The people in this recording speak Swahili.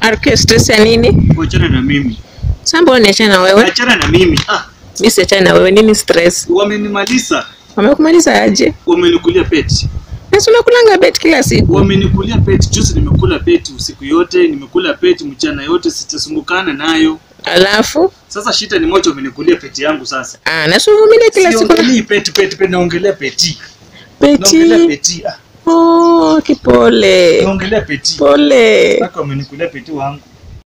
RK stress ya nini? Wachana na mimi. Samba niachana na wewe. Achana na mimi. Ah, Mimi siachana na wewe. Nini stress? wamenimaliza. Wamekumaliza aje? Wamenikulia peti. Nasi unakulanga bet kila siku. Wamenikulia peti. Juzi nimekula peti usiku yote, nimekula peti mchana yote, sitasumbukana nayo. Alafu Sasa shida ni moja, wamenikulia peti yangu sasa. ah, nasi uvumilie kila siku. Siongelei peti peti peti, naongelea peti. Naongelea Peti. peti. Ah, Oh, kipole. naongelea peti. Pole. Mpaka wamenikulia peti wangu.